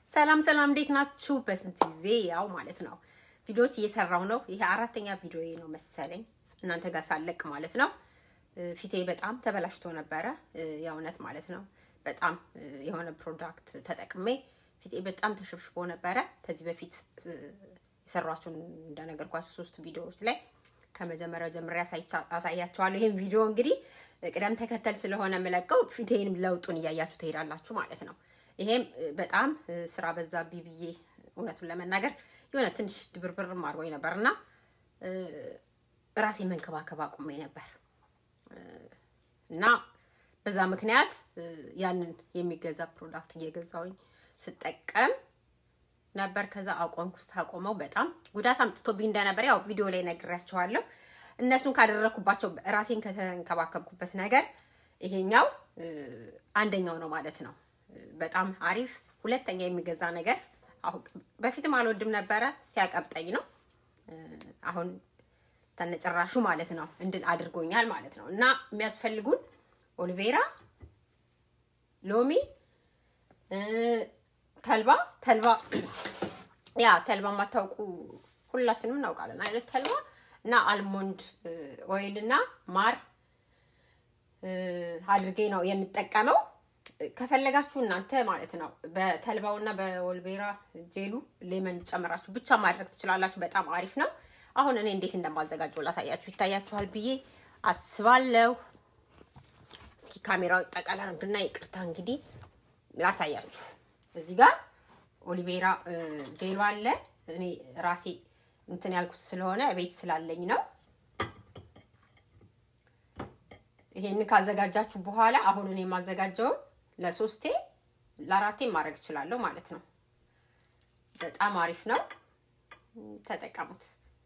ሰላም ሰላም፣ እንዴት ናችሁ? በስንት ጊዜ ያው ማለት ነው ቪዲዮዎች እየሰራሁ ነው። ይሄ አራተኛ ቪዲዮ ነው መሰለኝ እናንተ ጋር ሳለቅ ማለት ነው። ፊቴ በጣም ተበላሽቶ ነበረ የእውነት ማለት ነው። በጣም የሆነ ፕሮዳክት ተጠቅሜ ፊቴ በጣም ተሸብሽቦ ነበረ። ከዚህ በፊት የሰሯቸውን እንደነገርኳቸው ሶስት ቪዲዮዎች ላይ ከመጀመሪያው ጀምሬ አሳያቸዋለሁ። ይህም ቪዲዮ እንግዲህ ቅደም ተከተል ስለሆነ የምለቀው ፊቴንም ለውጡን እያያችሁ ትሄዳላችሁ ማለት ነው። ይሄም በጣም ስራ በዛብኝ ብዬ እውነቱን ለመናገር የሆነ ትንሽ ድብርብርም አድርጎኝ ነበር እና ራሴ መንከባከብ አቁሜ ነበር እና በዛ ምክንያት ያንን የሚገዛ ፕሮዳክት እየገዛውኝ ስጠቀም ነበር። ከዛ አቆምኩ። ሳቆመው በጣም ጉዳት አምጥቶብኝ እንደነበር ያው ቪዲዮ ላይ ነግሬያቸዋለሁ። እነሱን ካደረኩባቸው ራሴን ከተንከባከብኩበት ነገር ይሄኛው አንደኛው ነው ማለት ነው። በጣም አሪፍ ሁለተኛ የሚገዛ ነገር አሁን በፊትም አልወድም ነበረ ሲያቀብጠኝ ነው። አሁን ተነጨራሹ ማለት ነው እንድን አድርጎኛል ማለት ነው። እና የሚያስፈልጉን ኦሊቬራ፣ ሎሚ፣ ተልባ ተልባ ያ ተልባ የማታውቁ ሁላችንም እናውቃለን አይነት ተልባ እና አልሞንድ ኦይል እና ማር አድርጌ ነው የምጠቀመው። ከፈለጋችሁ እናንተ ማለት ነው በተልባውና በወልቤራ ጄሉ ሌመን ጨምራችሁ ብቻ ማድረግ ትችላላችሁ። በጣም አሪፍ ነው። አሁን እኔ እንዴት እንደማዘጋጀው ላሳያችሁ። ይታያችኋል ብዬ አስባለሁ። እስኪ ካሜራው ጠቃላ አድርግና ይቅርታ እንግዲህ ላሳያችሁ። እዚህ ጋር ኦሊቬራ ጄሉ አለ። እኔ ራሴ እንትን ያልኩት ስለሆነ ቤት ስላለኝ ነው። ይሄን ካዘጋጃችሁ በኋላ አሁን እኔ የማዘጋጀውን ለሶስቴ ለአራቴ ማድረግ እችላለሁ ማለት ነው። በጣም አሪፍ ነው፣ ተጠቀሙት።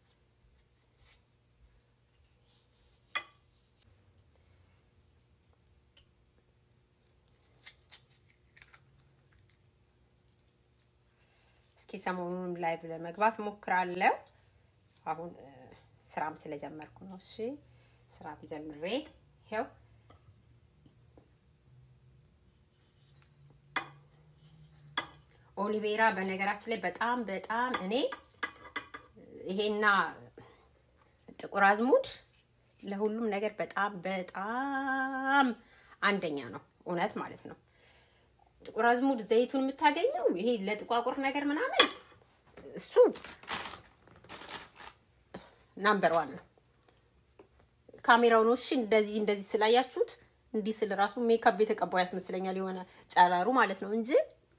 እስኪ ሰሞኑንም ላይቭ ለመግባት ሞክራለሁ። አሁን ስራም ስለጀመርኩ ነው። እሺ ስራ ጀምሬ ይኸው ኦሊቬራ በነገራችን ላይ በጣም በጣም እኔ ይሄና ጥቁር አዝሙድ ለሁሉም ነገር በጣም በጣም አንደኛ ነው። እውነት ማለት ነው። ጥቁር አዝሙድ ዘይቱን የምታገኘው ይሄ ለጥቋቁር ነገር ምናምን እሱ ናምበር ዋን ነው። ካሜራው ነው። እሺ እንደዚህ እንደዚህ ስላያችሁት እንዲህ ስል ራሱ ሜካፕ የተቀባው ያስመስለኛል የሆነ ጨረሩ ማለት ነው እንጂ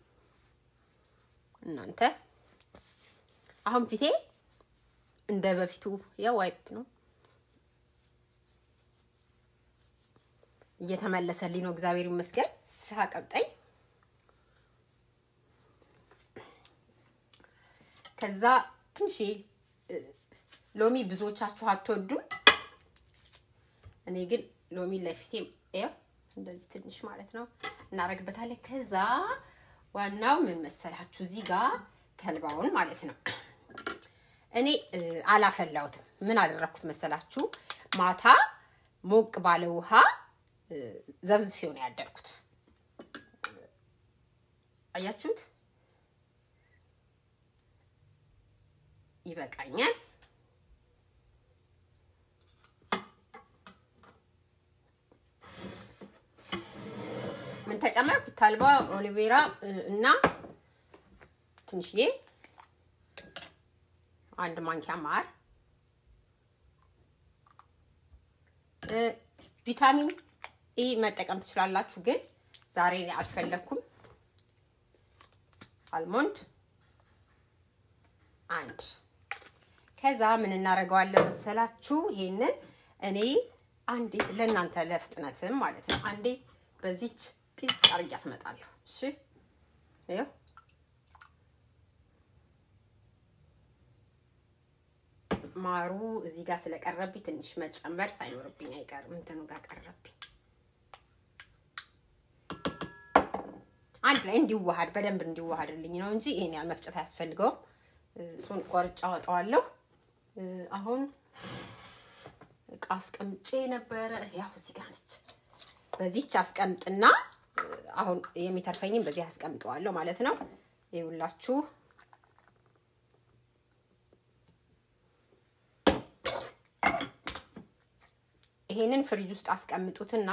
እናንተ አሁን ፊቴ እንደ በፊቱ ያው ዋይፕ ነው እየተመለሰልኝ ነው። እግዚአብሔር ይመስገን። ሳቀብጠኝ ከዛ ትንሽ ሎሚ ብዙዎቻችሁ አትወዱም። እኔ ግን ሎሚ ለፊቴ ያው እንደዚህ ትንሽ ማለት ነው እናደርግበታለን። ከዛ ዋናው ምን መሰላችሁ? እዚህ ጋር ተልባውን ማለት ነው እኔ አላፈላሁትም። ምን አደረኩት መሰላችሁ? ማታ ሞቅ ባለ ውሃ ዘብዝፌው ነው ያደርኩት። አያችሁት? ይበቃኛል። ምን ተጨመርኩ? ተልባ፣ ኦሊቬራ እና ትንሽዬ አንድ ማንኪያ ማር፣ ቪታሚን ኢ መጠቀም ትችላላችሁ፣ ግን ዛሬ አልፈለኩም። አልሞንድ አንድ። ከዛ ምን እናደርገዋለን መሰላችሁ? ይሄንን እኔ አንዴ ለእናንተ ለፍጥነትም ማለት ነው አንዴ በዚች ጢስ አርጊያት እመጣለሁ። እሺ ይኸው ማሩ እዚህ ጋር ስለቀረብኝ ትንሽ መጨመር ሳይኖርብኝ አይቀርም። እንትኑ ጋር ቀረብኝ። አንድ ላይ እንዲዋሃድ በደንብ እንዲዋሃድልኝ ነው እንጂ ይሄን ያህል መፍጨት አያስፈልገውም። እሱን ቆርጬ አወጣዋለሁ። አሁን እቃ አስቀምጬ ነበረ። ያው እዚህ ጋር ነች። በዚች አስቀምጥና አሁን የሚተርፈኝም በዚህ አስቀምጠዋለሁ ማለት ነው። ይኸውላችሁ ይሄንን ፍሪጅ ውስጥ አስቀምጡትና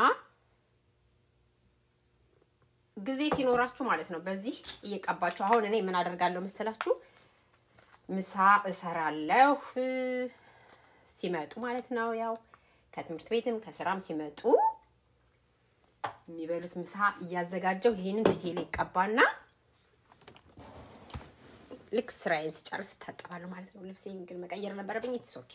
ጊዜ ሲኖራችሁ ማለት ነው በዚህ እየቀባችሁ። አሁን እኔ ምን አደርጋለሁ መሰላችሁ? ምሳ እሰራለሁ ሲመጡ ማለት ነው። ያው ከትምህርት ቤትም ከስራም ሲመጡ የሚበሉት ምሳ እያዘጋጀው ይሄንን ፊቴ ላይ ቀባና ልክ ስራዬን ስጨርስ እታጠባለሁ ማለት ነው። ልብሴን ግን መቀየር ነበረብኝ። ኢትስ ኦኬ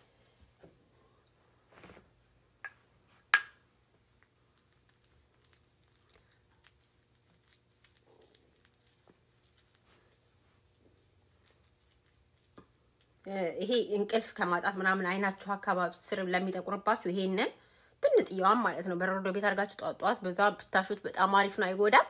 ይሄ እንቅልፍ ከማጣት ምናምን አይናችሁ አካባቢ ስር ለሚጠቁርባችሁ ይሄንን ትንጥየዋን ማለት ነው በረዶ ቤት አድርጋችሁ ጧት ጧት በዛ ብታሹት በጣም አሪፍ ነው፣ አይጎዳም።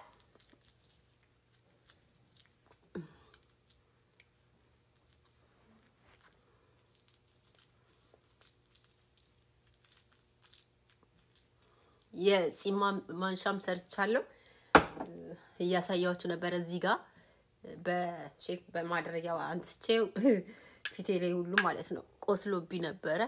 የጺማ ማንሻም ሰርቻለሁ እያሳያችሁ ነበረ እዚህ ጋር በሼፍ በማድረጊያው አንስቼው ፊቴ ላይ ሁሉ ማለት ነው ቆስሎብኝ ነበረ።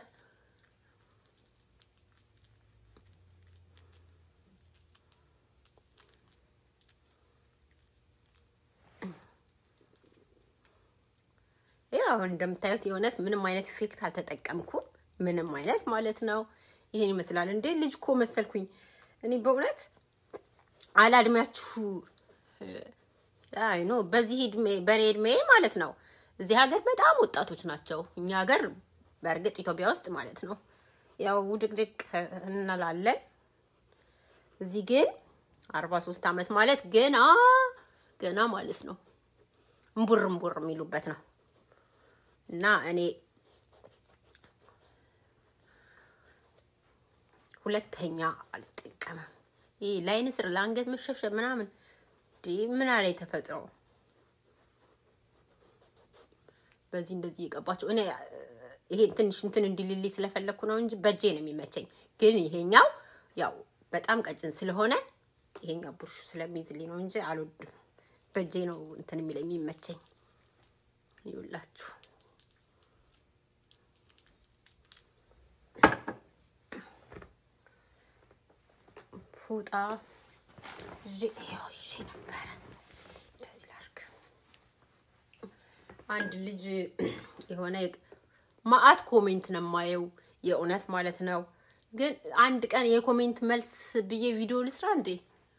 ያው እንደምታዩት የእውነት ምንም አይነት ኢፌክት አልተጠቀምኩም። ምንም አይነት ማለት ነው። ይሄን ይመስላል። እንዴ ልጅ እኮ መሰልኩኝ እኔ በእውነት አላድሜያችሁ አይ ኖ በዚህ እድሜ በኔ እድሜ ማለት ነው። እዚህ ሀገር በጣም ወጣቶች ናቸው። እኛ ሀገር በእርግጥ ኢትዮጵያ ውስጥ ማለት ነው ያው ውድቅድቅ እንላለን። እዚህ ግን አርባ ሶስት አመት ማለት ገና ገና ማለት ነው እምቡር እምቡር የሚሉበት ነው እና እኔ ሁለተኛ አልጠቀምም። ይህ ለአይን ስር ለአንገት መሸብሸብ ምናምን ምን አለ ተፈጥሮ በዚህ እንደዚህ እየቀባቸው እኔ ይሄ ትንሽ እንትን እንዲልልኝ ስለፈለግኩ ነው እንጂ በእጄ ነው የሚመቸኝ። ግን ይሄኛው ያው በጣም ቀጭን ስለሆነ ይሄኛው ቡርሹ ስለሚይዝልኝ ነው እንጂ አልወድም። በእጄ ነው እንትን የሚለ የሚመቸኝ። ይውላችሁ ፉጣ ይዤ ነበረ። እንደዚህ ላድርግ። አንድ ልጅ የሆነ ማአት ኮሜንት ነው የማየው የእውነት ማለት ነው። ግን አንድ ቀን የኮሜንት መልስ ብዬ ቪዲዮ ልስራ እንዴ?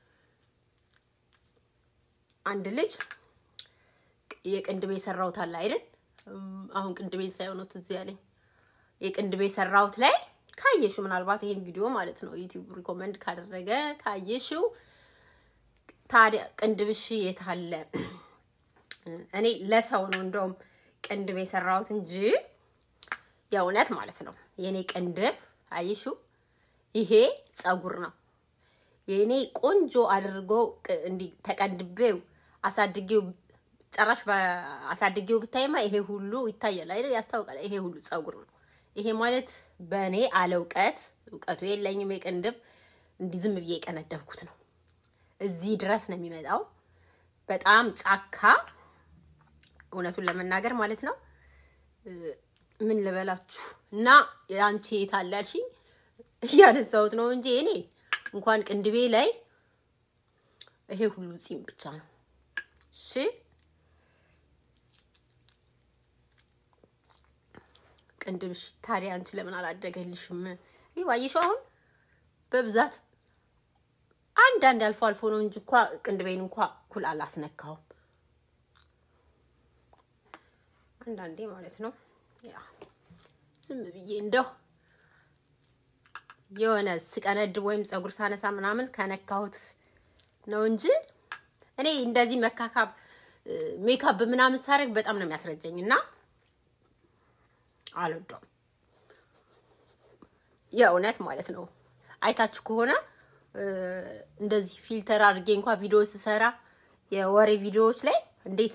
አንድ ልጅ የቅንድቤ ሰራሁት አለ አይደል? አሁን ቅንድቤን ሳይሆን ትዝ ያለኝ የቅንድቤ ሰራሁት ላይ ካየሽው ምናልባት ይሄን ቪዲዮ ማለት ነው ዩቲዩብ ሪኮመንድ ካደረገ ካየሽው፣ ታዲያ ቅንድብሽ የት አለ? እኔ ለሰው ነው እንደውም ቅንድብ የሰራሁት እንጂ የእውነት ማለት ነው የኔ ቅንድብ አይሽው፣ ይሄ ጸጉር ነው የኔ ቆንጆ አድርጎ እንዲህ ተቀንድቤው አሳድጌው ጨራሽ አሳድጌው ብታይማ ይሄ ሁሉ ይታያል አይደል? ያስታውቃል። ይሄ ሁሉ ጸጉር ነው። ይሄ ማለት በእኔ አለ እውቀት እውቀቱ የለኝም። የቅንድብ እንዲህ ዝም ብዬ የቀነደብኩት ነው። እዚህ ድረስ ነው የሚመጣው። በጣም ጫካ፣ እውነቱን ለመናገር ማለት ነው። ምን ልበላችሁ እና የአንቺ የታለ ያልሽኝ እያነሳሁት ነው እንጂ እኔ እንኳን ቅንድቤ ላይ ይሄ ሁሉ ጺም ብቻ ነው። እሺ ቅንድብሽ ታዲያ አንቺ ለምን አላደገልሽም? ይህ ባየሽው አሁን በብዛት አንዳንድ አልፎ አልፎ ነው እንጂ እንኳ ቅንድቤን እንኳ ኩል አላስነካውም። አንዳንዴ ማለት ነው ያ ዝም ብዬ እንደው የሆነ ስቀነድብ ወይም ፀጉር ሳነሳ ምናምን ከነካሁት ነው እንጂ እኔ እንደዚህ መካካብ ሜካፕ ምናምን ሳደርግ በጣም ነው የሚያስረጀኝ እና አልወደውም። የእውነት ማለት ነው። አይታችሁ ከሆነ እንደዚህ ፊልተር አድርጌ እንኳ ቪዲዮ ስሰራ የወሬ ቪዲዮዎች ላይ እንዴት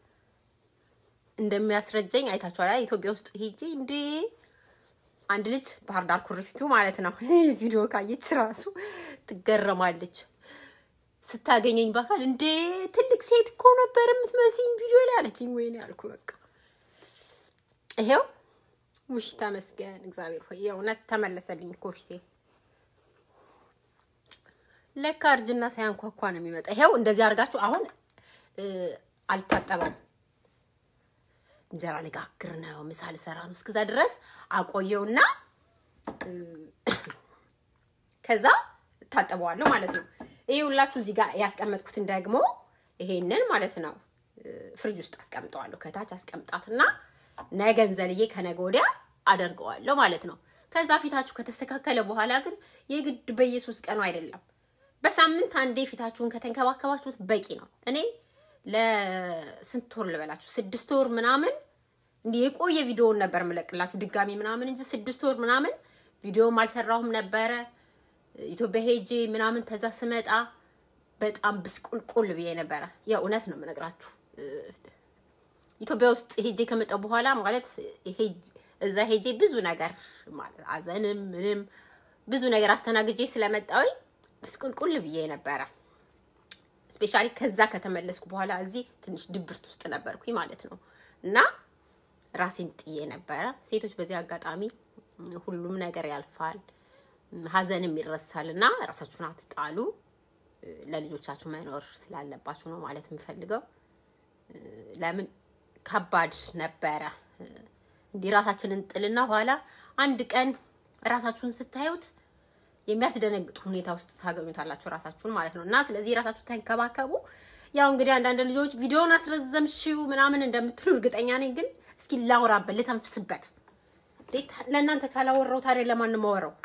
እንደሚያስረጀኝ አይታችኋል። ኢትዮጵያ ውስጥ ሄጄ እንዴ አንድ ልጅ ባህር ዳር ኩሪፍቱ ማለት ነው ቪዲዮ ካየች ራሱ ትገረማለች። ስታገኘኝ በአካል እንዴ ትልቅ ሴት እኮ ነበር የምትመስኝ ቪዲዮ ላይ አለችኝ። ወይኔ ያልኩ በቃ ይሄው ውሽ ተመስገን እግዚአብሔር ሆይ የእውነት ተመለሰልኝ እኮ ፊቴ። ለካ እርጅና ሳያንኳኳ ነው የሚመጣ። ይሄው እንደዚህ አድርጋችሁ አሁን አልታጠበም። እንጀራ ልጋግር ነው፣ ምሳ ልሰራ ነው። እስከዛ ድረስ አቆየውና ከዛ ታጠበዋለሁ ማለት ነው። ይሄ ሁላችሁ እዚህ ጋር ያስቀመጥኩትን ደግሞ ይሄንን ማለት ነው ፍሪጅ ውስጥ አስቀምጠዋለሁ። ከታች አስቀምጣትና ነገን ዘልዬ ከነገ ወዲያ አደርገዋለሁ ማለት ነው። ከዛ ፊታችሁ ከተስተካከለ በኋላ ግን የግድ በየሶስት ቀኑ አይደለም፣ በሳምንት አንዴ ፊታችሁን ከተንከባከባችሁት በቂ ነው። እኔ ለስንት ወር ልበላችሁ ስድስት ወር ምናምን እንዲህ የቆየ ቪዲዮውን ነበር የምለቅላችሁ ድጋሚ ምናምን እንጂ ስድስት ወር ምናምን ቪዲዮም አልሰራሁም ነበረ። ኢትዮጵያ ሄጄ ምናምን ተዛ ስመጣ በጣም ብስቁልቁል ብዬ ነበረ። የእውነት ነው የምነግራችሁ። ኢትዮጵያ ውስጥ ሄጄ ከመጣሁ በኋላ ማለት እዛ ሄጄ ብዙ ነገር ማለት አዘንም ምንም ብዙ ነገር አስተናግጄ ስለመጣሁኝ ብስቁልቁል ብዬ ነበረ። ስፔሻሊ ከዛ ከተመለስኩ በኋላ እዚህ ትንሽ ድብርት ውስጥ ነበርኩኝ ማለት ነው እና ራሴን ጥዬ ነበረ። ሴቶች በዚህ አጋጣሚ ሁሉም ነገር ያልፋል፣ ሀዘንም ይረሳል እና ራሳችሁን አትጣሉ። ለልጆቻችሁ መኖር ስላለባችሁ ነው ማለት የምፈልገው። ለምን ከባድ ነበረ እንዲህ ራሳችንን ጥልና ኋላ አንድ ቀን ራሳችሁን ስታዩት የሚያስደነግጥ ሁኔታ ውስጥ ታገኙታላችሁ ራሳችሁን ማለት ነው እና ስለዚህ ራሳችሁ ተንከባከቡ። ያው እንግዲህ አንዳንድ ልጆች ቪዲዮውን አስረዘምሽው ምናምን እንደምትሉ እርግጠኛ ነኝ። ግን እስኪ ላውራበት ልተንፍስበት። ለእናንተ ካላወራው ታዲያ ለማን ማወራው?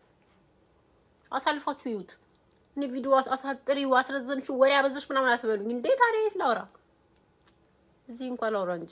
አሳልፋችሁ ይዩት። እኔ ቪዲዮ አሳጥሪው አስረዘምሽው ወሬ አበዛሽ ምናምን አትበሉኝ እንዴ! ታዲያ የት ላውራ? እዚህ እንኳን ላውራ እንጂ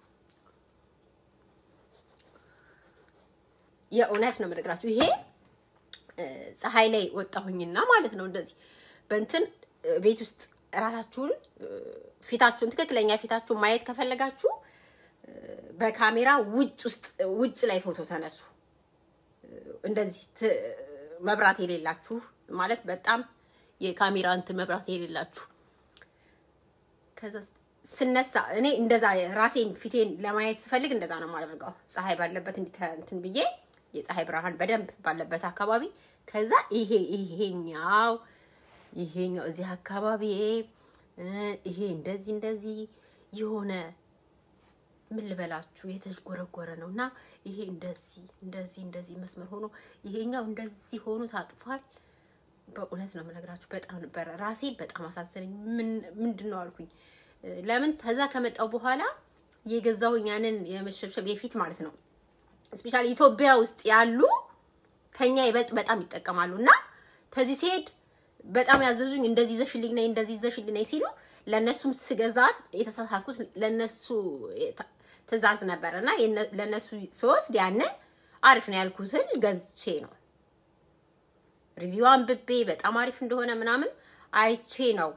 የእውነት ነው የምነግራችሁ። ይሄ ፀሐይ ላይ ወጣሁኝና ማለት ነው እንደዚህ በእንትን ቤት ውስጥ ራሳችሁን ፊታችሁን ትክክለኛ ፊታችሁን ማየት ከፈለጋችሁ በካሜራ ውጭ ውስጥ ውጭ ላይ ፎቶ ተነሱ። እንደዚህ መብራት የሌላችሁ ማለት በጣም የካሜራ እንትን መብራት የሌላችሁ ከዛ ስነሳ እኔ እንደዛ ራሴን ፊቴን ለማየት ስፈልግ እንደዛ ነው የማደርገው። ፀሐይ ባለበት እንትን ብዬ የፀሐይ ብርሃን በደንብ ባለበት አካባቢ ከዛ ይሄ ይሄኛው ይሄኛው እዚህ አካባቢ ይሄ እንደዚህ እንደዚህ የሆነ ምን ልበላችሁ የተጎረጎረ ነው እና ይሄ እንደዚህ እንደዚህ እንደዚህ መስመር ሆኖ ይሄኛው እንደዚህ ሆኖ ታጥፏል። በእውነት ነው የምነግራችሁ። በጣም ነበረ ራሴ በጣም አሳዘነኝ። ምንድን ነው አልኩኝ። ለምን ተዛ ከመጣው በኋላ የገዛሁኝ ያንን የመሸብሸብ የፊት ማለት ነው ስፔሻሊ ኢትዮጵያ ውስጥ ያሉ ከኛ ይበልጥ በጣም ይጠቀማሉ እና ተዚህ ሲሄድ በጣም ያዘዙኝ እንደዚህ ይዘሽልኝ ነይ እንደዚህ ይዘሽልኝ ነይ ሲሉ ለነሱም ስገዛት የተሳሳትኩት ለነሱ ትእዛዝ ነበር እና ለነሱ ስወስድ ያንን አሪፍ ነው ያልኩትን ገዝቼ ነው ሪቪው አንብቤ በጣም አሪፍ እንደሆነ ምናምን አይቼ ነው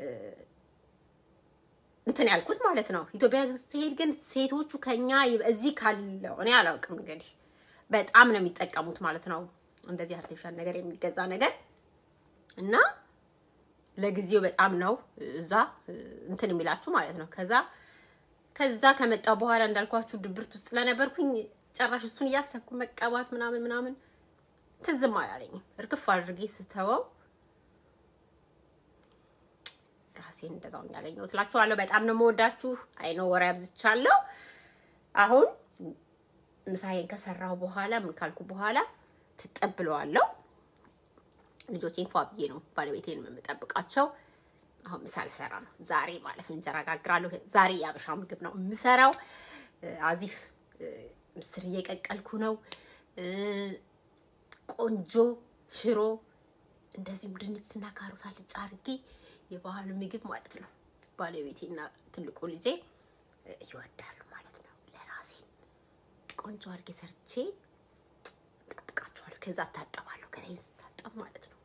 እንትን ያልኩት ማለት ነው። ኢትዮጵያ ሲሄድ ግን ሴቶቹ ከኛ እዚህ ካለው እኔ አላውቅም እንግዲህ በጣም ነው የሚጠቀሙት ማለት ነው። እንደዚህ አርቲፊሻል ነገር የሚገዛ ነገር እና ለጊዜው በጣም ነው እዛ እንትን የሚላችሁ ማለት ነው። ከዛ ከዛ ከመጣ በኋላ እንዳልኳችሁ ድብርት ውስጥ ስለነበርኩኝ ጨራሽ እሱን እያሰብኩ መቀባት ምናምን ምናምን ትዝም አላለኝም። እርግፍ አድርጌ ስተወው ራሴን እንደዛው ያገኘሁት እላችኋለሁ። በጣም ነው የምወዳችሁ። አይኖ ወሬ አብዝቻለሁ። አሁን ምሳዬን ከሰራሁ በኋላ ምን ካልኩ በኋላ ትጠብለዋለሁ። ልጆቼን ፏ ብዬ ነው ባለቤቴን የምጠብቃቸው። አሁን ምሳ ልሰራ ነው ዛሬ ማለት ነው። እንጀራ ጋግራለሁ። ዛሬ የአበሻ ምግብ ነው የምሰራው። አዚፍ ምስር እየቀቀልኩ ነው። ቆንጆ ሽሮ እንደዚሁም ድንችና ካሮት አልጫ አድርጌ የባህል ምግብ ማለት ነው። ባለቤቴና ትልቁ ልጄ ይወዳሉ ማለት ነው። ለራሴ ቆንጆ አድርጌ ሰርቼ ጠብቃቸዋለሁ። ከዛ እታጠባለሁ። ገላዬን ስታጠብ ማለት ነው።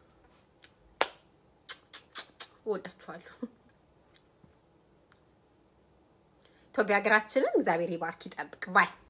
እወዳችኋለሁ። ኢትዮጵያ ሀገራችንን እግዚአብሔር ይባርክ ይጠብቅ ባይ